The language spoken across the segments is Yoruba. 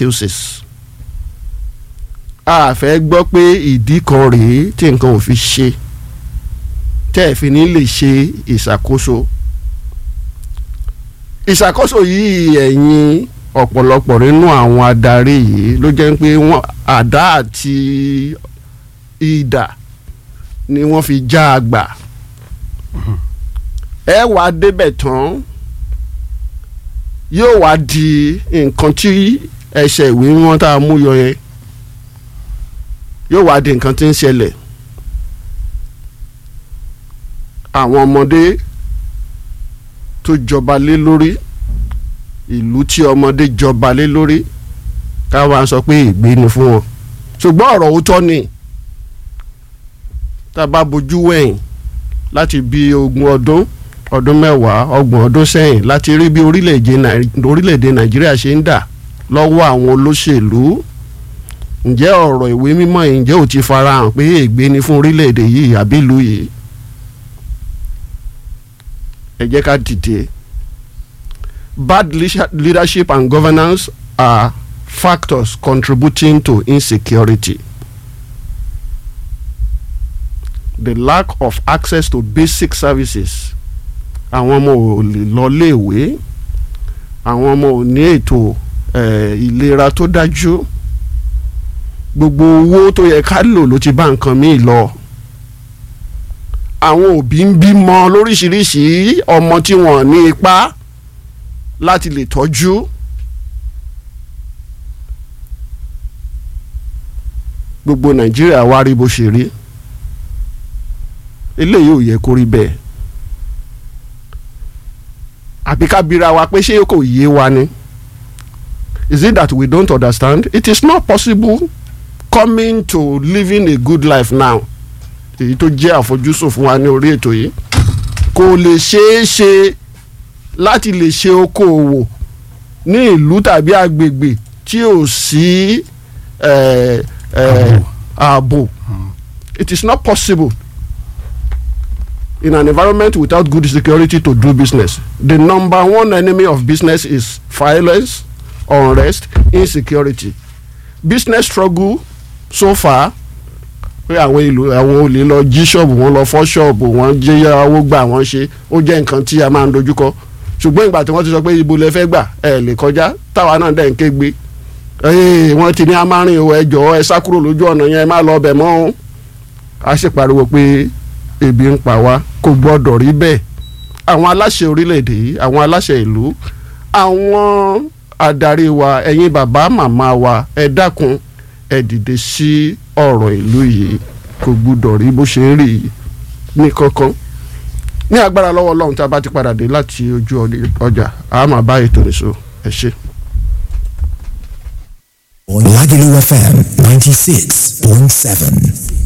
excuses a fẹ́ gbọ́ pé ìdí kan rèé tí nǹkan ò fi ṣe tẹ́ ẹ̀ fi ní lè ṣe ìṣàkóso ìṣàkóso yìí ẹ̀yin ọ̀pọ̀lọpọ̀ nínú àwọn adarí yìí ló jẹ́ pé wọ́n àdá àti idà ni wọ́n fi já a gbà ẹ wàá débẹ̀ tán yóò wá di nǹkan tí ẹsẹ̀ ìwé wọn tá a mú yọ yẹn yóò wá di nǹkan tí ń ṣẹlẹ̀ àwọn ọmọdé tó jọba lé lórí ìlú tí ọmọdé jọba lé lórí káwa sọ pé ìgbé ni fún wọn ṣùgbọ́n ọ̀rọ̀ òótọ́ ni tá a bá bojú wẹ̀yìn láti bí ogún ọdún ọdún mẹ́wàá ọgbọ̀n ọdún sẹ́yìn láti rí bí orílẹ̀-èdè nàìjíríà ṣe ń dà lọ́wọ́ àwọn olóṣèlú ǹjẹ́ ọ̀rọ̀ ìwé mímọ́ yìí ǹjẹ́ ò ti farahàn pé ègbé ni fún orílẹ̀-èdè yìí àbí ìlú yìí ẹ jẹ́ ká dìde bad leadership and governance are factors contributing to insecurity the lack of access to basic services àwọn ọmọ ò lè lọ léèwé àwọn ọmọ ò ní ètò ìlera tó dájú gbogbo owó tó yẹ ká lò ló ti bá nǹkan míì lọ àwọn òbí ń bímọ lóríṣiríṣi ọmọ tí wọ́n ní ipá láti lè tọ́jú gbogbo nàìjíríà wá rí bó ṣe rí eléyìí ò yẹ kó rí bẹ́ẹ̀ àbí ká bira wa pé ṣé kò yé wa ni is it that we don't understand it is not possible coming to living a good life now èyí tó jẹ́ àfojúsùn fún wa ní orí ètò yìí kò lè ṣeé ṣe láti lè ṣe okòòwò ní ìlú tàbí agbègbè tí ò sí ààbò it is not possible in an environment without good security to do business the number one enemy of business is violence unrest insecurity business struggle so far pé àwọn ìlú àwọn olè lọ jí ṣọ́ọ̀bù wọn lọ fọ́ ṣọ́ọ̀bù wọn jẹ́ owó gbà wọ́n ṣe ó jẹ́ nǹkan tí a máa ń dojúkọ ṣùgbọ́n ìgbà tí wọ́n ti sọ pé ibo lẹ fẹ́ gbà ẹ lè kọjá táwa náà dẹ̀ ń ké gbé wọ́n ti ní amárin o ẹ jọ̀ọ́ ẹ sá kúrò lójú ọ̀nà yẹn ẹ má lọ bẹ̀ mọ́ o a sì pariwo pé ebi ń pa wá kò gbọ́dọ̀ rí bẹ́ẹ̀ àwọn aláṣẹ orílẹ̀-èdè yìí àwọn aláṣẹ ìlú àwọn adarí wa ẹ̀yin bàbá màmá wa ẹ dákun ẹ dìde sí ọ̀rọ̀ ìlú yìí kò gbúdọ̀ rí bó ṣe ń rí ní kankan ní agbára lọ́wọ́ ọlọ́run tá a bá ti padà dé láti ojú ọjà a máa bá ètò nìṣó ẹ ṣe. Lagelu FM 96.7.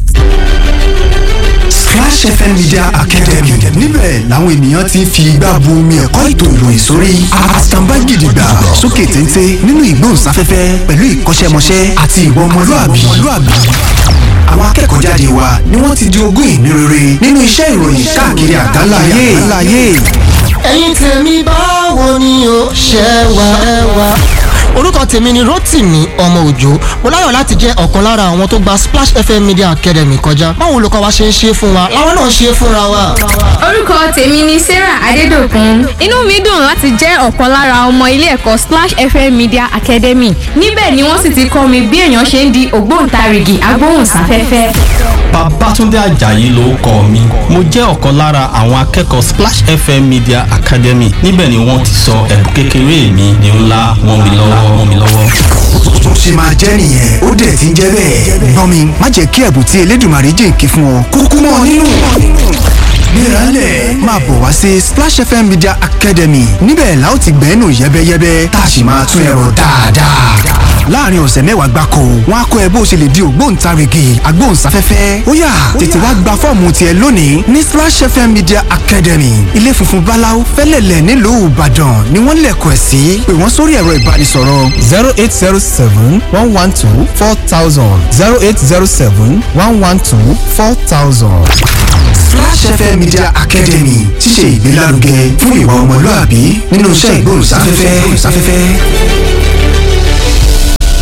Splash FM Media Academy níbẹ̀ làwọn ènìyàn ti ń fi igbá bu omi ẹ̀kọ́ ètò ìròyìn sórí àtàǹbá gidigba sókè téńté nínú ìgbóhùnsáfẹ́fẹ́ pẹ̀lú ìkọ́ṣẹ́mọṣẹ́ àti ìwà ọmọlúàbí. àwọn akẹ́kọ̀ọ́ jáde wa ni wọ́n ti di ogún ìní rere nínú iṣẹ́ ìròyìn káàkiri àgbáláyé. ẹ̀yin tèmi báwo ni o ṣe wà ẹ wà orúkọ tèmi ni Rotimi ọmọ òjò mo láyọ̀ láti jẹ́ ọ̀kan lára àwọn tó gba Splash FM Media Academy kọjá báwo olùkọ́ wa ṣe ń ṣe fún wa làwọn náà ṣe fúnra wa. orúkọ tèmi ni Sarah Adédòkun inú mi dùn láti jẹ́ ọ̀kan lára ọmọ ilé ẹ̀kọ́ Splash FM Media Academy níbẹ̀ ni wọ́n sì ti kọ́ mi bí èèyàn ṣe ń di ògbóǹtarìgì agbóhùnsáfẹ́fẹ́. Babátúndé Àjàyí ló kọ mi mo jẹ́ ọ̀kan lára àwọn akẹ́kọ̀ọ́ Splash FM Media Academy níbẹ̀ ni wọ́n ti sọ ẹ̀bùn kékeré mi ní ńlá wọn mi lọ́wọ́ wọn mi lọ́wọ́. tó ṣe máa jẹ́ nìyẹn ó dẹ̀ ti ń jẹ́ bẹ́ẹ̀. gbọ́n mi má jẹ́ kí ẹ̀bùn tí Elédùmarè jìnkì fún ọ kúkú mọ́ ọ nínú. gbéralẹ̀ máa bọ̀ wá sí Splash FM Media Academy níbẹ̀ la ó ti gbẹ́nu yẹ́bẹ́yẹ́bẹ́ tá a sì máa tún ẹ̀rọ dáadáa. láàrin ọ̀sẹ̀ mẹ́wàá gbáko wọn á kọ́ ẹ bó ṣe lè di ògbóǹtarìgì agbóhùnsáfẹ́fẹ́ ó yá tètè wá gba fọ́ọ̀mù tiẹ̀ lónìí ní Splash FM Media Academy ilé funfun báláú fẹ́lẹ̀lẹ̀ nílùú Ìbàdàn ni wọ́n lẹ̀kọ̀ ẹ̀ sí pé wọ́n sórí ẹ̀rọ ìbánisọ̀rọ̀ zero eight zero seven one one two four thousand zero eight zero seven one one two four thousand. Splash FM Media Academy ti ṣe ìgbélárugẹ fún ìwà ọmọlúàbí nínú iṣẹ́ ìgbóhùnsáfẹ́fẹ́.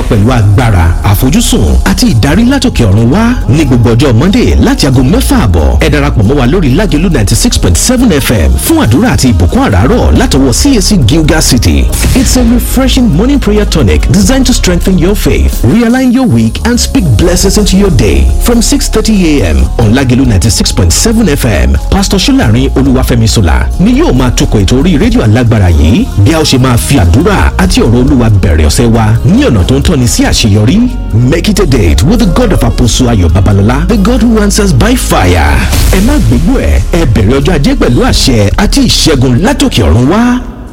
pẹ̀lú agbára àfojúsùn àti ìdarí látòkè ọ̀run wá ní gbogbo ọjọ́ monday láti aago mẹ́fà àbọ̀ ẹ darapọ̀ mọ́ wa lórí lágẹ̀lú ninety six point seven fm fún àdúrà àti ìbùkún àràárọ̀ látọwọ́ cac gilgal city it's a refreshing morning prayer tonic designed to strengthen your faith realign your week and speak blessings into your day from six thirty a.m. on lágẹ̀lú ninety six point seven fm pastor solarin olúwàfẹ́mi sola ni yóò máa tukọ̀ ètò orí rédíò alágbára yìí bí a ó ṣe máa fi àdúrà àti ọ̀rọ̀ olúwa bẹ̀rẹ̀ ọ̀sẹ̀ wa ní ọ̀nà tó ń tọ́ni sí àṣeyọrí make it a date with the god of apostle ayọ̀ babalọ́lá the god who answers by fire ẹ má gbégbó ẹ ẹ bẹ̀rẹ̀ ọjọ́ ajé pẹ̀lú àṣẹ àti ìṣẹ́gun látòkè ọ̀run wá.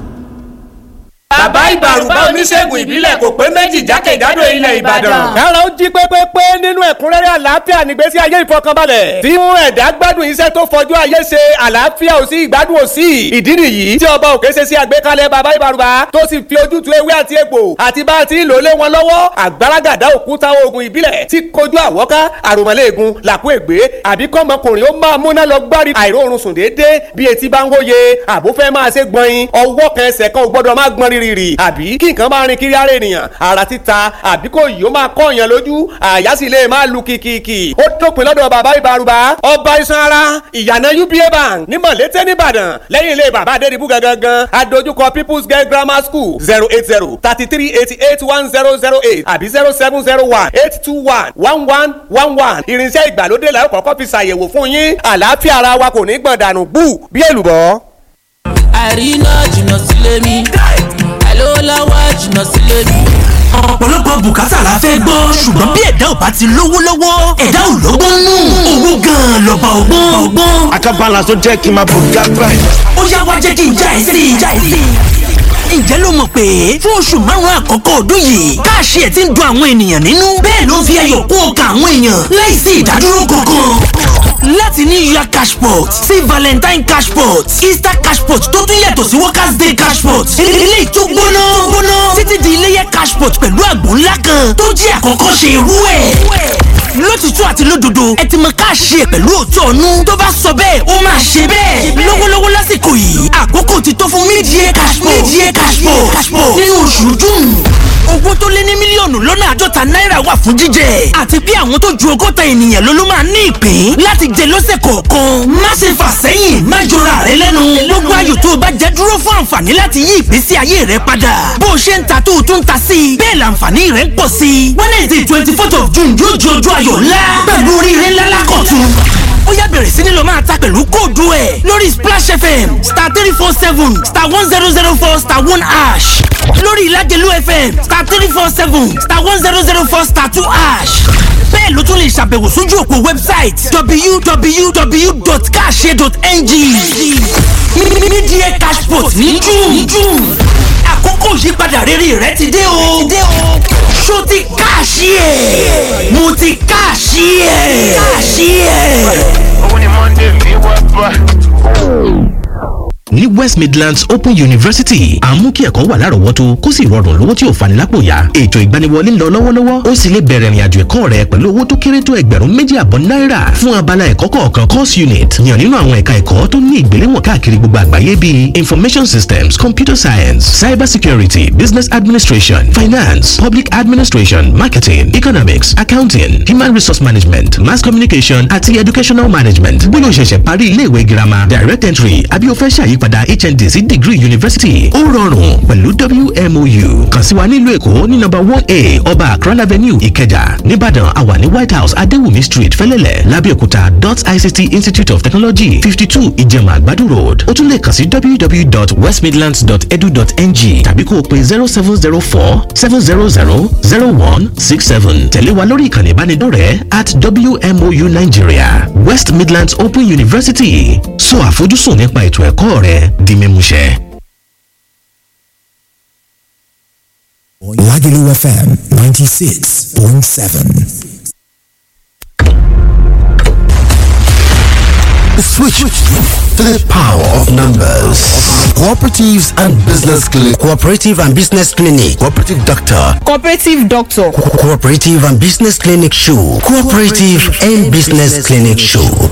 bàbá ìbàrùbá oníṣègùn ìbílẹ̀ kò pé méjì jákèjádò ilẹ̀ ìbàdàn. kára ó jí pépépé nínú ẹ̀kúnrẹ́rẹ́ àlàáfíà nígbésí ayé ìfọkànbalẹ̀. tí mú ẹ̀dá gbádùn iṣẹ́ tó fọjú ayé ṣe àlàáfíà ò sí ìgbádùn ò sí. ìdí nìyí tí ọba òkè ṣe sí àgbékalẹ̀ bàbá ìbàrùbá tó sì fi ojútùú ewé àti egbò àti bá a ti ń lò lé wọn lọ́wọ́ àgbàràgàdá òkúta oògùn ìbílẹ̀ tí kojú àwọ́ká àròmọ́lẹ́ẹ̀gùn làkú ègbé àbí kọ́mọkùnrin ó máa múná lọ gbárí àìróorun sùn déédéé bí etí bá ń wóye àbúfẹ́ máa ṣe gbọ̀nyin ọwọ́ kan ẹsẹ̀ kan ò gbọ́dọ̀ má gbọ́n rírì àbí kí nǹkan máa rin kiri ara ènìyàn ara títa àbí kò yìí ó máa kọ́ èèyàn lójú àyà sì lè máa lu kìkìkì ó dópin lọ́dọ̀ bàbá ìbárùbá ọba iṣan ara ìyànà uba bank ní mọ̀lété nìbàdàn lẹ́yìn ilé bàbá adédìbú gangan adójúkọ people's girl grammar school zero eight zero thirty three eighty eight one zero zero eight àbí zero seven zero one eight two one one one one one irinṣẹ́ ìgbàlódé la ó kọ́kọ́ fi ṣàyẹ̀wò fún yín àlàáfíà ara wa kò ní gbọ̀n dànù gbù bí èlùbọ́. àríná jìnnà sílé mi àìlówó lọ́wọ́ jìnnà sílé mi. ọ̀pọ̀lọpọ̀ bùkátà la fẹ́ gbọ́ ṣùgbọ́n bí ẹ̀dá ò bá ti lówó lọ́wọ́ ẹ̀dá ò lọ́gbọ́n nù owó gan-an lọ́ba ọgbọ́n ọgbọ́n. àkàbàlà tó jẹ́ kí n máa bùkà báyìí. ó yá wá jẹ́ kí n já ẹ sí i já ẹ sí i ǹjẹ́ ló mọ̀ pé fún oṣù márùn-ún àkọ́kọ́ ọdún yìí káàṣì ẹ̀ ti ń dun àwọn ènìyàn nínú bẹ́ẹ̀ ló ń fi ayọ̀ kún ọkàn àwọn èèyàn láìsí ìdádúró kankan láti ní yuya cashpot sí valentine cashpot easter cashpot tó tún yàtọ̀ sí workers day cashpot ilé ìtú gbóná gbóná títí di iléyẹ cashpot pẹ̀lú àgbò ńlá kan tó jẹ́ àkọ́kọ́ ṣe irú ẹ̀ lótìtú àti lódodo ẹ ti mọ káàṣì ẹ pẹ̀lú òótọ́ ọ̀nù tó bá sọ bẹ́ẹ̀ ó máa ṣe bẹ́ẹ̀ lọ́wọ́lọ́wọ́ lásìkò yìí àkókò ti tó fún mídìí cashpot mídìí cashpot nínú oṣù june owó tó lé ní mílíọ̀nù lọ́nà àádọ́ta náírà wà fún jíjẹ àti bí àwọn tó ju ọgọ́ta ènìyàn ló ló máa ní ìpín láti jẹ lọ́sẹ̀ kọ̀ọ̀kan má ṣe fà sẹ́yìn má jọra rẹ lẹ́nu gbogbo ayò tó o bá jẹ dúró fún àǹfààní láti yí ìgbésí ayé rẹ padà bó o ṣe ń ta tó o tún ta sí i bẹ́ẹ̀ làǹfààní rẹ ń pọ̀ sí i wednesday twenty fourth of june yóò di ọjọ́ ayọ̀ ńlá pẹ̀lú oríire ńlá lákọ̀tún ó yá bẹ̀rẹ̀ sí ni lọ máa ta pẹ̀lú kóòdù ẹ̀ lórí splash fm star three four seven star one zero zero four star one ash lórí ìlàjẹ̀lú fm star three four seven star one zero zero four star two ash bẹ́ẹ̀ ló tún lè ṣàbẹ̀wò sójú òpó website www.cash.ng media cashport ní june àkókò ìyípadà rere rẹ ti dé o ṣó ti káàṣì ẹ̀ mo ti káàṣì ẹ̀ káàṣì ẹ̀. òun ni monday mi wá bá. ní west midlands open university à ń mú kí ẹ̀kọ́ wà lárọ̀ọ́wọ́tó kó sì rọrùn lówó tí ò fani lápò yá ètò ìgbaniwọlé ń lọ lọ́wọ́lọ́wọ́ ó sì lè bẹ̀rẹ̀ ìrìnàjò ẹ̀kọ́ rẹ pẹ̀lú owó tó kéré tó ẹgbẹ̀rún méjì àbọ̀ náírà fún abala ẹ̀kọ́ kọ̀ọ̀kan course unit yàn nínú àwọn ẹ̀ka ẹ̀kọ́ tó ní ìgbéléwọ̀n káàkiri gbogbo àgbáyé bíi information systems computer science cyber security business administration finance public administration marketing economics accounting human resource management mass communication àti educational management bóyá o ṣẹ̀ṣẹ̀ parí ilé ìwé girama direct entry àbí o fẹ́ ṣàyípadà hnd sí degree university ó rọrùn pẹ̀lú wmou kàn sí wa nílùú èkó ní nọ́mbà one a ọba akran avenue ìkẹjà nìbàdàn àwa ní white house adéwùmí street fẹlẹ́lẹ̀ lábẹ́òkúta dot ict institute of technology fifty two ìjẹ̀mà àgbàdo road ó tún lè kàn sí www.westmidlands.edu.ng tàbí kó o pe zero seven zero four seven zero zero zero one six seven tẹ̀lé wa lórí ìkànnì ìbánidọ́rẹ̀ẹ́ at wmou nigeria west midlands open university sọ àfojúsùn nípa ètò ẹ̀kọ́ rẹ di mímúṣẹ. Lagelu FM 96.7. Switch to the power of numbers. Cooperatives and Business Clinic. Cooperative and Business Clinic. Cooperative Doctor. Cooperative Doctor. Co- Cooperative and Business Clinic Show. Cooperative and Business Clinic Show.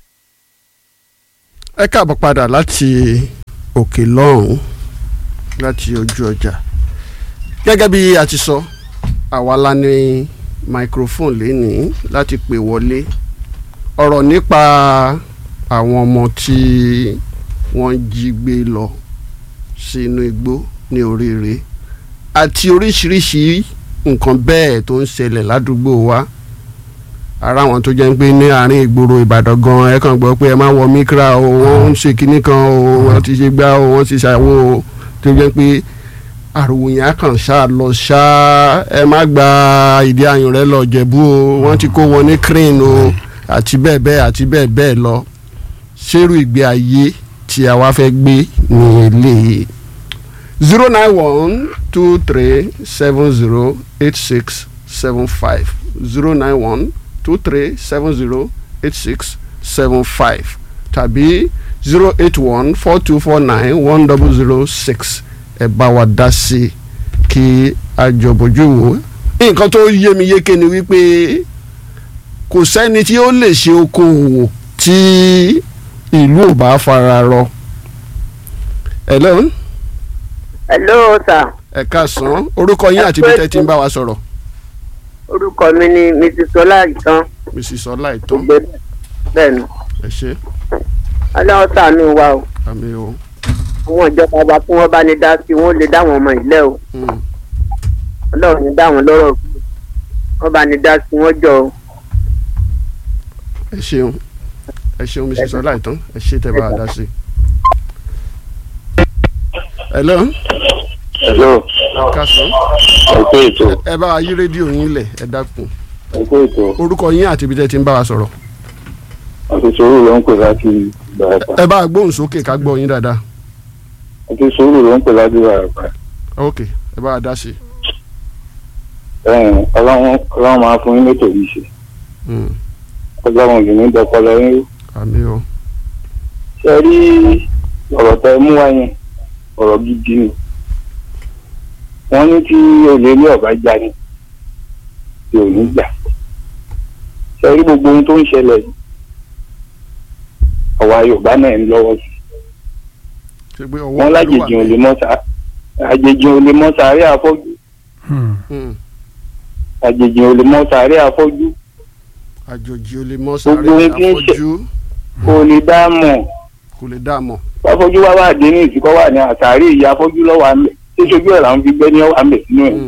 ẹ káàbọ̀ padà láti òkè lọ́hùn láti ojú ọjà gẹ́gẹ́ bí a ti sọ àwa la ní microphone lénìí láti pè wọlé ọ̀rọ̀ nípa àwọn ọmọ tí wọ́n jí gbé lọ sínú igbó ní oríire àti oríṣiríṣi nǹkan bẹ́ẹ̀ tó ń ṣẹlẹ̀ ládùúgbò wa ara àwọn tó jẹ́ pé ní àárín ìgboro ìbàdàn gan ẹ kàn gbọ́ pé ẹ má wọ mikra o wọ́n ń ṣe kinní kan o wọ́n ti ṣe gbá o wọ́n ti ṣàwo o tó jẹ́ pé àròyìn akàn ṣá lọ ṣá ẹ má gba ìdí ayùn rẹ lọ jẹ̀bú o wọ́n ti kó wọn ní crane o àti bẹ́ẹ̀ bẹ́ẹ̀ àti bẹ́ẹ̀ bẹ́ẹ̀ lọ ṣérú ìgbé ayé tí a wá fẹ́ gbé ní eléyìí zero nine one two three seven zero eight six seven five zero nine one two three seven zero eight six seven five tàbí zero eight one four two four nine one double zero six ẹ bá wa dá sí i kí a jọ bójú wò nǹkan tó yé mi yéké ni wípé kò sẹ́ni tí ó lè ṣe okòwò tí ìlú ò bá fara rọ. hello. hello sir. ẹ káàsán orúkọ yín àti bí tẹ́ ti ń bá wa sọ̀rọ̀. orúkọ mi ni mrs ọláìtàn. mrs ọláìtàn. bẹ́ẹ̀ ni. ẹ ṣe. aláwọ̀ sànú wa o. àmì o. àwọn ìjọba wa tí wọ́n bá ní dá sí wọ́n lè dá àwọn ọmọ ìlẹ́ o. ọlọ́run ní dá wọn lọ́rọ̀ wọ́n bá ní dá sí wọ́n jọ o. ẹ ṣeun ẹ ṣeun mrs ọláìtàn ẹ ṣe tẹ́ bá a dá sí. hello. hello. kásán. ẹ̀kọ́ ètò. ẹ bá wa yí rédíò yín lẹ̀ ẹ dákun. ẹ̀kọ́ ètò. orúkọ yín àti ibi tẹ́ ti ń bá wa sọ̀rọ̀. àti sòrò ló ń pè láti ìbàràpá. ẹ bá a gbóhùn sókè ká gbọ́ yín dáadáa. àti sòrò ló ń pè láti ìbàràpá. ok ẹ bá a dá sí. ọlọ́run ọlọ́run máa fún yín létò yìí ṣe. ọlọ́run yìí ní dọpọlọ yín. àmì o. ṣe rí ọ̀rọ̀ tẹ mú wá yẹn ọ̀rọ̀ gidi ni wọ́n ní tí olè ilé ọ̀bá já ni tí ò ní gbà ṣe rí gbogbo ohun tó ń ṣẹlẹ̀ yìí àwa yorùbá náà ń lọ́wọ́ sí wọ́n lájèjì ò lè mọ́ sá àjèjì ò lè mọ́ sàárẹ̀ àfọ́jú àjèjì ò lè mọ́ sàárẹ̀ àfọ́jú àjòjì ò lè mọ gbogbo sáré ohun tí ń ṣe àfọ́jú kò lè dá mọ̀ kò lè dá a mọ̀. fáfọ́jú wá wà dé ní ìsìnkọ́ wà ní àtàrí ìyá afọ́jú lọ́wọ́ àmì tí sojú ẹ̀ làwọn fi gbẹ́ ní ọwọ́ àmì sínú ẹ̀.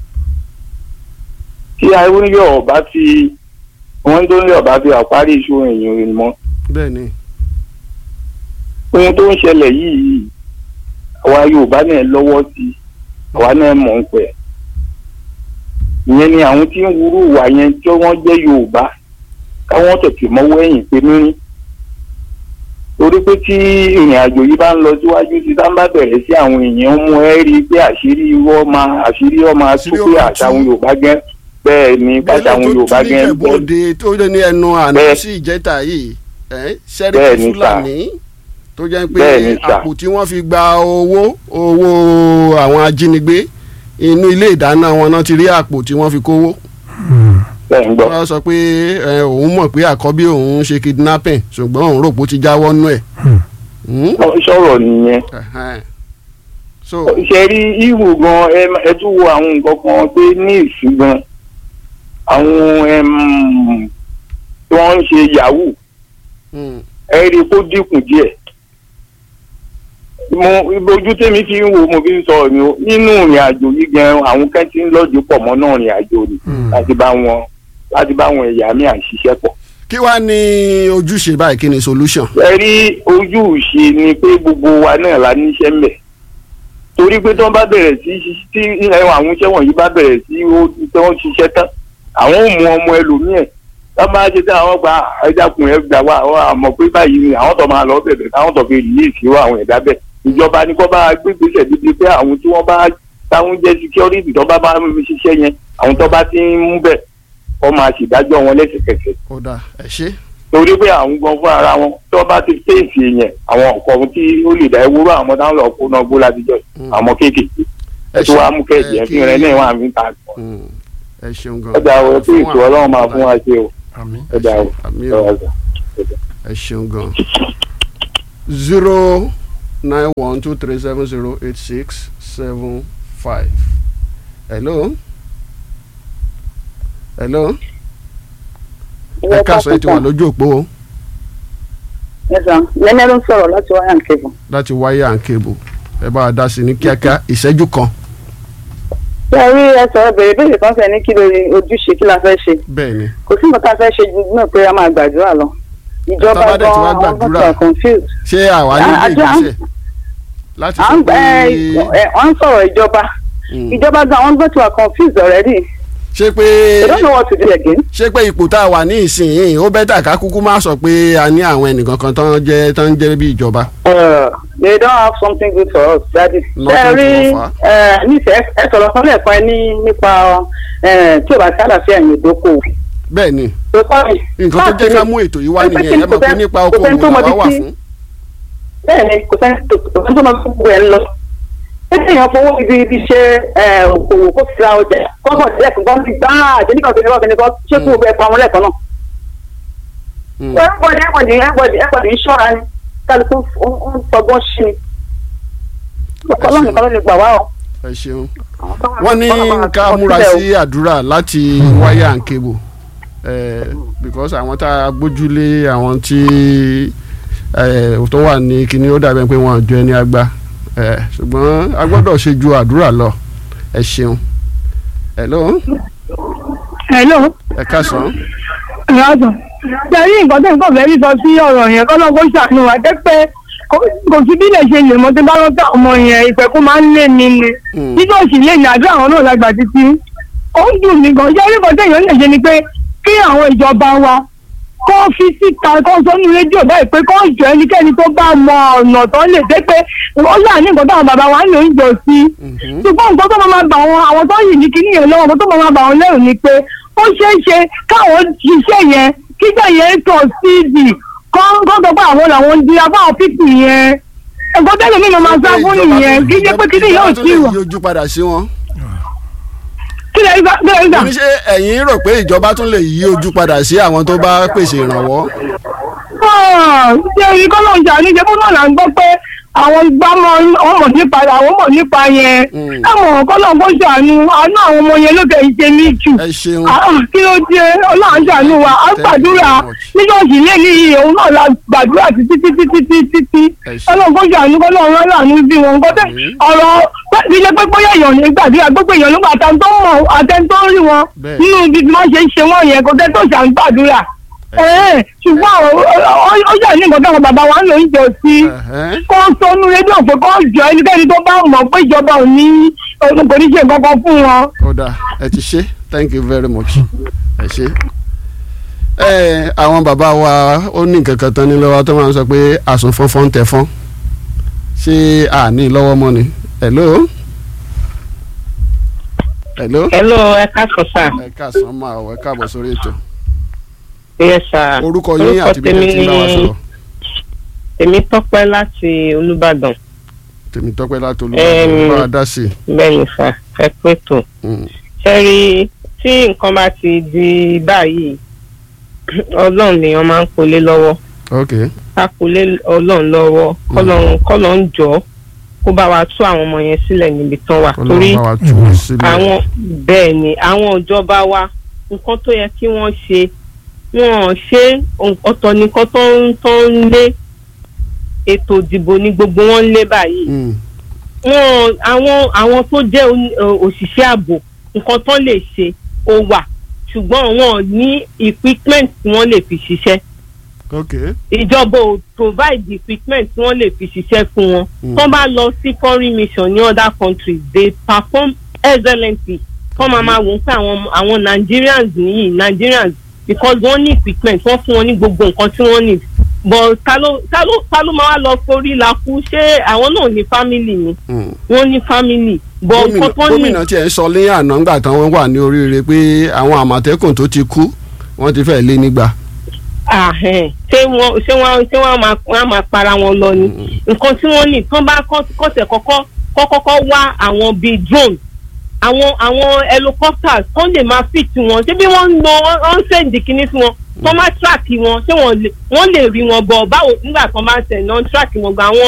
tí awúnyọ̀ ọba fi wọ́n tó ń lé ọba fi àparí iṣu èèyàn rẹ̀ mọ́. bẹ́ẹ̀ ni ohun tó ń ṣẹlẹ̀ yìí àwa yorùbá náà lọ́wọ́ sí àwa náà mọ̀ ń pẹ́. ìyẹn ni àwọn tí ń wúrú wà yẹn tí wọ́n jẹ́ yorùbá káwọn tètè mọ́wọ́ ẹ̀yìn pé mírín torí pé tí ìrìn àjò yìí bá ń lọ síwájú tí tá ń bá bẹ̀rẹ̀ sí àwọn èèyàn ń mú ẹ rí i pé àṣírí irọ́ máa àṣírí ọ́ máa tú pé àṣà àwọn yorùbá gẹ́ bẹ́ẹ̀ ni àṣà àwọn yorùbá gẹ́ bẹ́ẹ̀ ń tó bẹ́ẹ̀ bóde tó lé ní ẹnu àná Bẹ́ẹ̀. sí ìjẹta yìí ẹ́, Bẹ́ẹ̀ sẹ́ríkì ni sà. fúlàní tó jẹ́ pé Bẹ́ẹ̀ ni sà. àpò tí wọ́n fi gba owó owó àwọn ajínigbé inú ilé ìdáná wọn náà ti rí àpò tí wọ́n fi kówó. bẹ́ẹ̀ ń gbọ́. wọ́n sọ pé ẹ, òun mọ̀ pé àkọ́bí òun ṣe kidnapping ṣùgbọ́n òun rò pé ó ti jáwọ́ nú ẹ̀. sọ̀rọ̀ nìyẹn so ṣe rí ihò gan ẹ ẹ tún wo àwọn nǹkan kan pé ní ìsìn gan àwọn ẹm, tí wọ́n ń ṣe yahoo ẹ rí i kó dínkù díẹ̀ mo ojú tèmi fi ń wo mo fi ń sọ ni o nínú ìrìn àjò yìí gan àwọn kan ti ń lọ́ọ̀dì pọ̀ mọ́ náà ìrìn àjò ni láti bá wọn láti bá wọn ẹ̀yà mi à ń ṣiṣẹ́ pọ̀ kí wàá ní ojúṣe báyìí kí ni solution. ẹ rí ojú ìṣe ni pé gbogbo wa náà la níṣẹ́ ń bẹ̀ torí pé tí wọ́n bá bẹ̀rẹ̀ sí ṣí- tí ẹ, àwọn iṣẹ́ wọ̀nyí bá bẹ̀rẹ̀ sí ó- tí wọ́n ṣiṣẹ́ tán àwọn ò mú ọmọ ẹlòmíẹ̀ tá máa ṣe tí àwọn gba ẹ̀dàkùn ẹ̀ gbà wá àwọn àmọ̀ pé báyìí ni àwọn tó máa lọ bẹ̀bẹ̀ káwọn tó fi yí ìṣirò àwọn ẹ̀dá bẹ̀ ìjọba ni kó bá gbégbèsè dídí pé àwọn tí wọ́n bá táwọn jẹ́ security tó bá bá ń ṣiṣẹ́ yẹn àwọn tó bá ti ń mú bẹ̀ kó máa ṣèdájọ́ wọn lẹ́sẹ̀kẹsẹ̀ ó dà ẹ ṣe. torí pé àwọn gan fún ara wọn tí wọn bá ti fèsì yẹn àwọn nǹkan tí ó lè dá ewúro àwọn táwọn lọ kó náà gbó látijọ́ yìí, àwọn kéékèèké ẹ tó wàá mú kẹjì ẹ fi rẹ náà wà mí ta ẹ ṣeun gan. ọjà àwọn tí ètò Ọlọ́run máa fún wa ṣe o ọjà àwọn àmì o ẹ ṣeun gan. zero nine one two three seven zero eight six seven five. hello. hello ẹ káàsán ẹ ti wà lójú òpó o lẹ́nẹ́ ló ń sọ̀rọ̀ láti wáyà ń kébù. láti wáyà and cable ẹ bá a dá sí ní kíákíá ìṣẹ́jú kan ṣé ẹ rí ẹ sọ̀rọ̀ bèrè bèrè kan fẹ́ ní kí lórí ojúṣe kí la fẹ́ ṣe bẹ́ẹ̀ ni kò sí nǹkan tá a fẹ́ ṣe ju náà pé a máa gbàdúrà lọ ìjọba Tá bá dẹ̀ gan ti wá àwọn gbàdúrà, gbọ́dọ̀ confused. ṣé àwa ní ilé Àjọ- ìgbésẹ̀ láti à sọ ń pé ẹ ẹ wọ́n ń sọ̀rọ̀ ìjọba ìjọba gan àwọn gbọ́dọ̀ wà confused already. ṣé pé they don't know what to do again. ṣé pé ipò tá a wà ní ìsinyìí ó bẹ́tà ká kúkú má sọ pé a ní àwọn ẹnìkan kan tán jẹ́ tán jẹ́ bí ìjọba. Uh, they don't have something good for us daddy. Nothing ṣé ẹ rí to offer. ẹ nífẹ̀ẹ́ ẹ sọ̀rọ̀ kan lẹ́ẹ̀kan ẹ ní nípa ẹ, tí o bá sí àlàáfíà ẹ̀yìn ìdókòwò. bẹ́ẹ̀ ni nǹkan tó jẹ́ ká mú ètò yìí wá nìyẹn ẹ mọ̀ pé nípa okòwò làwa wà fún. bẹ́ẹ̀ni kò sẹ́ni tó kò sẹ́ni tó máa fi gbogbo ẹ̀ ń lọ. ṣé èèyàn fowó ibi ibi ṣe ẹ, òkòwò kó fi ra ọjà kọ́kọ́ lẹ́ẹ̀kan kan ti gbá àjẹ́ nígbà tó ní kọ́kọ́ ní kọ́ ṣé kó gbogbo ẹ̀ pa wọn lẹ́ẹ̀kan náà. everybody everybody everybody everybody ń ṣọ́ra ni kálukú ó ń sọgbọ́n ṣí ni. ọlọ́run nìkan ló lè gbà wá o. ẹ ṣeun wọ́n ní ká múra sí àdúrà láti wáyà and cable eh, because àwọn tá a gbójúlé àwọn tí eh, tó wà ní kíní ó dàbí pé wọ́n jọ ẹni àgbà eh, ṣùgbọ́n a gbọ́dọ̀ ṣe ju àdúrà lọ ẹ ṣeun. hello hello ẹ káàsán. ìyáàtọ̀ tẹ̀lé nǹkan tó nǹkan fẹ́ẹ́ rí sọ sí ọ̀rọ̀ yẹn kọ́ lọ́kọ́ ṣàánú wa jẹ́ pé kò kò sí bí lè ṣe lè mọ tí bá lọ́tà ọmọ yẹn ìpẹ́kú máa ń lé mi ni nígbà òsì lè ní àdúrà àwọn náà lágbà títí ó ń dùn mí gan jẹ́ nípa téèyàn lè ṣe ni pé kí àwọn ìjọba wa kó fi síta kó sọ́nù rédíò báyìí pé kó jọ ẹnikẹ́ni tó bá mọ ọ̀nà tó lè dé pé ó yà ní nǹkan táwọn bàbá wa ń lò ń jọ sí ṣùgbọ́n nǹkan tó máa bà wọn àwọn tó yìí ní kíní yẹn lọ́wọ́ nǹkan tó máa bà wọn lẹ́rù ni pé ó ṣeé ṣe káwọn ṣiṣẹ́ yẹn kígbà yẹn tọ̀ síìdì kọ́ kọ́ sọ pé àwọn làwọn ń di abáwọn pípì yẹn ẹ̀gbọ́n tẹ́lẹ̀ mi ló máa sá fún nìyẹn kí jẹ́ pé kíní yóò sí wà. yí ojú padà sí wọn. kí lè gbà kí lè gbà. mo ní ṣe ẹ̀yin rò pé ìjọba tún lè yí ojú padà sí àwọn tó bá pèsè ìrànwọ́. ṣé ibi kọ́ ló ń jà ní ìjẹ́bú náà là ń gbọ́ pé àwọn gbámọ́ wọn mọ̀ nípa àwọn mọ̀ nípa yẹn ẹ̀wọ̀n kọ́ ló ń kó ṣàánú àánú àwọn ọmọ yẹn ló kẹ́ ń ṣe ní jù Ah, kí ló dé ọlọ́run ṣàánú wa á gbàdúrà níjọ́sì lé ní iye òun náà la gbàdúrà títí títí títí títí ọlọ́run kó ṣàánú kọ́ lọ́run aláàánú bí wọn kọ́ tẹ́ ọ̀rọ̀ bí jẹ́ pé bóyá èèyàn ní gbàdúrà gbogbo èèyàn ló gbà àtẹn tó mọ̀ àtẹn tó rí wọn nínú ibi tí wọ́n ṣe ń ṣe wọ́n yẹn kò tẹ́ tó ṣàn gbàdúrà ẹ̀ẹ́n ṣùgbọ́n ó yà ní nǹkan táwọn bàbá wa ń lò ń jọ sí kó sọnù rédíò pé kó jọ ẹnikẹ́ni tó bá mọ̀ pé ìjọba ò ní kò ní ṣe nǹkan kan fún wọn. kódà ẹ ti ṣe thank you very much ẹ ṣe. ẹ àwọn bàbá wa ó ní nǹkan kan tán ní lọ́wọ́ tó máa ń sọ pé àsùn fọ́nfọ́n tẹ fọ́n ṣé a ní lọ́wọ́ mọ́ ni hello. hello. hello ẹ káàsán sá. ẹ káàsán máa wọ ẹ káàbọ̀ sórí ètò. yes sir. orúkọ yín àti bí ẹ ti ń bá wa sọ̀rọ̀. èmi tọ́pẹ́ láti olùbàdàn. tèmi tọ́pẹ́ láti olùbàdàn bá a dá sí i. bẹ́ẹ̀ni sá ẹ pé tó. ṣe rí tí nǹkan bá ti di báyìí ọlọ́run lèèyàn máa ń kólé lọ́wọ́. ok. ká kólé ọlọ́run lọ́wọ́ kọ́lọ́run kọ́lọ́run jọ kó bá wa tú àwọn ọmọ yẹn sílẹ̀ níbi tán wà. torí Ọlọ́run bá wa tú wọn sílẹ̀. àwọn bẹ́ẹ̀ ni àwọn ìjọba wa nǹkan tó yẹ kí wọ́n ṣe wọ́n ṣe ọ̀tọ̀ nìkan tó ń tó ń lé ètò ìdìbò ní gbogbo wọn ń lé báyìí wọn àwọn àwọn tó jẹ́ oní- ò- òṣìṣẹ́ ààbò nǹkan tó lè ṣe ó wà ṣùgbọ́n wọn ò ní equipment tí wọ́n lè fi ṣiṣẹ́ ok. ìjọba ò provide equipment tí wọ́n lè fi ṣiṣẹ́ fún wọn Mm. tó bá lọ sí foreign mission ní other countries they perform excellently kọ́ máa máa wò ó pé àwọn àwọn Nigerians nìyí Nigerians because wọ́n ní equipment wọ́n fún wọn ní gbogbo nǹkan tí wọ́n need but ta ló ta ló ta ló máa wá lọ forí la kú ṣé àwọn náà ní family ni wọ́n ní family but gómìnà nǹkan tó ní gómìnà tiẹ̀ ń sọ ní àná ńgbà tán wọ́n wà ní oríire pé àwọn àmọ̀tẹ́kùn tó ti kú wọ́n ti fẹ́ lé nígbà. ahẹ́n ṣé wọ́n ṣé wọ́n ṣé wọ́n á máa wọ́n á máa para wọn lọ ni nǹkan tí wọ́n ní tán bá kọ́- kọ́sẹ̀ kọ́kọ́ kọ́kọ́kọ́ wá àwọn bíi drone àwọn àwọn helicopters tán lè máa fit wọn ṣé bí wọ́n ń lo wọ́n ń send kinní sí wọn tán máa track wọn ṣé wọ́n lè wọ́n lè rí wọn bọ̀ báwo nígbà tán bá ń send náà track wọn gba àwọn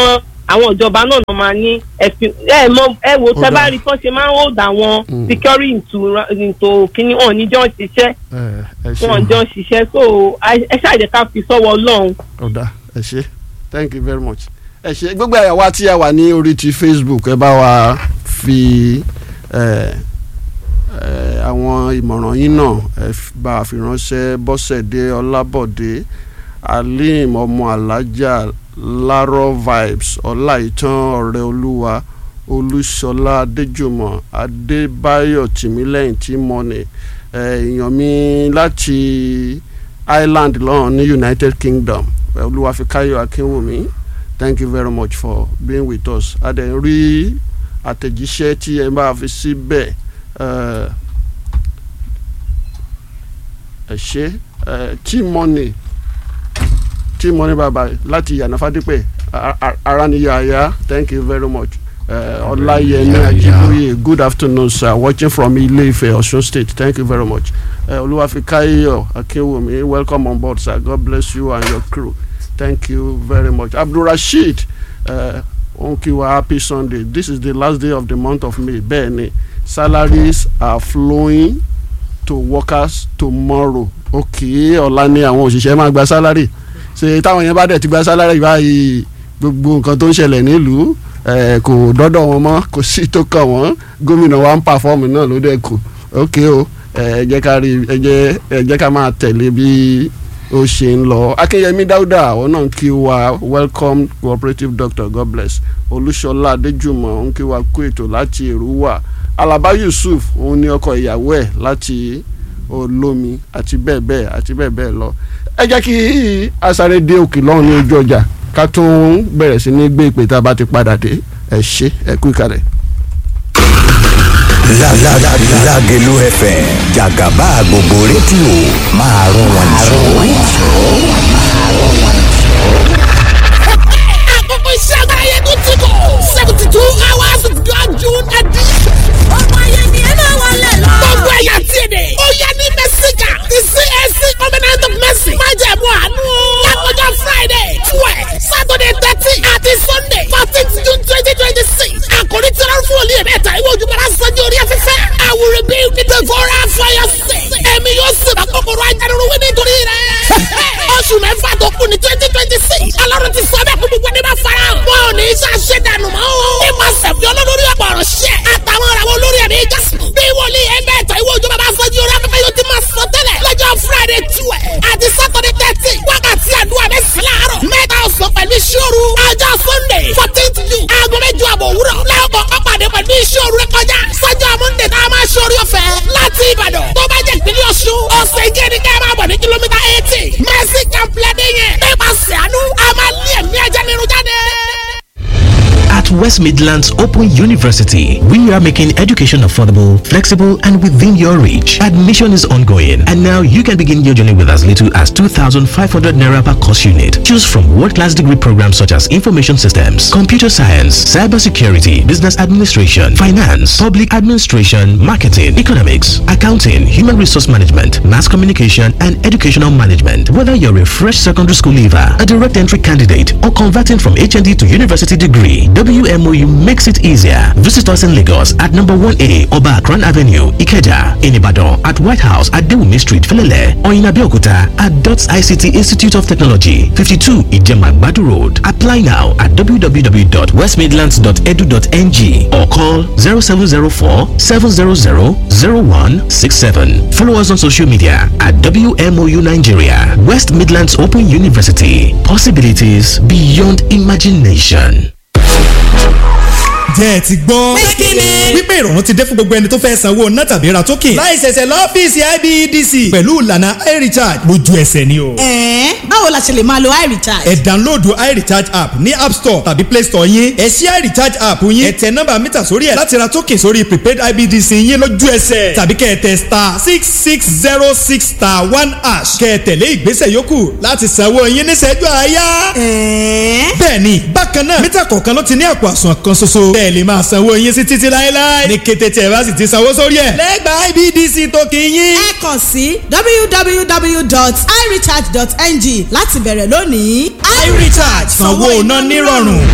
àwọn ìjọba náà ló máa ní ẹ̀fìn ẹ mọ ẹ wo tẹ bá rí tán ṣe máa ń hold àwọn security into into kíní wọn níjọ́ ṣiṣẹ́ ẹ ṣe wọn jọ ṣiṣẹ́ so ẹ ṣàjẹ́ ká fi sọ́wọ́ ọlọ́run. ọ̀dà ẹ ṣe thank you very much ẹ ṣe gbogbo ẹ̀yà wa tí a wà ní orí ti facebook ẹ bá wa fi ẹ ẹ àwọn ìmọ̀ràn yín náà ẹ bá a fi ránṣẹ́ bọ́sẹ̀dé ọlábọ̀dé alim ọmọ alájà lárọ vibes ọláìtàn ọ̀rẹ́ olúwa olúṣọlá adéjùmọ̀ adébáyọ̀ tìmílẹ́yìn tímọ́nì èèyàn mi láti ireland lọ́hùn ní united kingdom olúwàfíkáyọ̀ akínwùmí thank you very much for being with us a dẹ̀ ń rí àtẹ̀jíṣẹ́ tí ẹ bá fi síbẹ̀ ẹ ṣe tímọ́nì tímọ́nì bàbá láti yànnàfádípẹ̀ araniyaya thank you very much ọláyẹmí ajíbóyè good afternoon sir watching from ilé-ifẹ̀ ọ̀ṣun state thank you very much olúwàfíkáyọ̀ akínwùmí welcome on board sir god bless you and your crew thank you very much abdulrasheed onkiwa happy sunday this is the last day of the month of may bẹ́ẹ̀ ni salaries are flowing to workers tomorrow okay ọ̀la ni àwọn òṣìṣẹ́ máa gba salary ṣe táwọn yẹn bá dẹ̀ ti gba salary báyìí gbogbo nǹkan tó ń ṣẹlẹ̀ nílùú kò dọ́dọ̀ wọn mọ́ kò sí tó kàn wọ́n gómìnà wa ń pàfọ́ọ̀mù náà ló dẹ̀ kù ok o ẹ jẹ́ ká rí ẹ jẹ́ ẹ jẹ́ ká máa tẹ̀lé bí ó ṣe ń lọ akínyẹmí dáúdà àwọn náà ń kí wa welcome cooperative doctor god bless olúṣọlá adéjùmọ̀ ń kí wa kú ètò láti èrúwà alaba yusuf òun ní ọkọ ìyàwó ẹ̀ láti olómi àti bẹ́ẹ̀ bẹ́ẹ̀ àti bẹ́ẹ̀ bẹ́ẹ̀ lọ ẹ jẹ́ kí asáré dé òkè lọ́hùn ní ojú ọjà ká tún bẹ̀rẹ̀ sí ní gbé ìpè tá a bá ti padà dé ẹ ṣe ẹ kú ìkàlẹ̀. Lágẹ̀lú FM jàgàbá gbogbo rédíò máa rún wọn àkókò iṣẹ́ àgbáyé tó ti kọ̀ seventy two hours of God June edition. ọmọ ayé ni ẹ máa wọlé lọ. gbogbo ẹ̀yà tí èdè. ó yẹ ní mẹ́síkà ti CAC covenant of mercy. má jẹ̀ mú àánú. lákòjọ Friday twelve Saturday thirteen àti Sunday fourteen June twenty twenty six. àkòrí tí wọ́n fún olú yẹn mẹ́ta ìwé ojúmọ́ra sanjó orí afẹ́fẹ́. I will rebuild the devourer for your sake. ẹ̀mí yóò sì bá kòkòrò ajánirúwé nítorí rẹ̀. oṣù mẹ́fà tó kù ní twenty twenty six. ọlọ́run ti sọ bẹ́ẹ̀ kó gbogbo ẹni bá fara hàn. wọn ò ní í ṣàṣẹ dànù mọ́ o. ní ma sẹ̀fì olólórí ọ̀pọ̀ ọ̀rọ̀ ṣẹ́. àtàwọn ọ̀rọ̀ àwọn olórí ẹ̀mí jásùn. bí wòlíì ẹgbẹ́ ẹ̀tọ́ ìwé òjò bàbá fọ́jú orí afẹ́fẹ́ yóò ti máa sọ tẹ́lẹ̀. lọ́jọ́ friday twelve àti saturday thirteen wákàtí àdúrà mẹ́sàn-án láàárọ̀. mẹ́ta ọ̀sán pẹ̀lú ìṣòro. ọjọ́ sunday fourteenth june aago mẹ́jọ àbọ̀ òwúrọ̀. lẹ́ọ̀kọ̀ ọ̀pàdé pẹ̀lú ìṣòro rẹ kọjá. sọ́jọ́ monday tá a máa ṣe orí ọ̀fẹ́ láti ìbàdàn. tó bá jẹ́ ìpínlẹ̀ ọ̀ṣun ọ̀sẹ̀ ìjẹ́ ni ká máa bọ̀ ní kìlómítà eighty. mercy camp lẹ́dẹ̀ yẹn. nípasẹ̀ àánú a máa lé ẹ̀mí ajá nínú jáde. At West Midlands Open University, we are making education affordable, flexible, and within your reach. Admission is ongoing, and now you can begin your journey with as little as 2,500 naira per course unit. Choose from world-class degree programs such as information systems, computer science, cybersecurity, business administration, finance, public administration, marketing, economics, accounting, human resource management, mass communication, and educational management. Whether you're a fresh secondary school leaver, a direct entry candidate, or converting from HND to university degree, WMOU makes it easier. Visit us in Lagos at number 1A Oba Akran Avenue, Ikeja, in Ibadan, at White House at Dewumi Street, Felele, or in Abeokuta at DOTS ICT Institute of Technology, 52 Ijemagbadu Road. Apply now at www.westmidlands.edu.ng or call 0704 700 0167. Follow us on social media at WMOU Nigeria, West Midlands Open University. Possibilities beyond imagination. jẹ́ ẹ ti gbọ́. wípé ìrọ̀rùn ti dé fún gbogbo ẹni tó fẹ́ sanwó ná tàbí ra token. láì ṣẹ̀ṣẹ̀ lọ́fíìsì IBEDC pẹ̀lú ìlànà iRecharge lójú ẹsẹ̀ ni o. ẹ̀ẹ́n báwo la ṣe lè máa lo iRecharge. ẹ download iRecharge app ní app store tàbí play store yín. ẹ ṣí iRecharge app yín. ẹ tẹ nọ́mbà mítà sórí ẹ̀ láti ra token sórí prepaid IBEDC yín lójú ẹsẹ̀. tàbí kẹ́ ẹ tẹ star six six zero six star one hash. kẹ́ ẹ tẹ̀lé ìgbésẹ̀ yòókù láti sanwó yín níṣẹ́jú àáyá. ẹ̀ẹ́n. bẹ́ẹ̀ni bákan náà mítà kọ̀ọ̀kan ló ti ní àpò àsùnwọ̀n kan ṣoṣo. bẹ́ẹ̀ lè máa sanwó yín sí títí láéláé. ní kété tí ẹ bá sì ti sanwó sórí ẹ̀. lẹ́gbàá IBDC tó kì í yín. ẹ kàn sí www.irecharge.ng láti bẹ̀rẹ̀ lónìí. iRecharge sanwó iná nírọ̀rùn.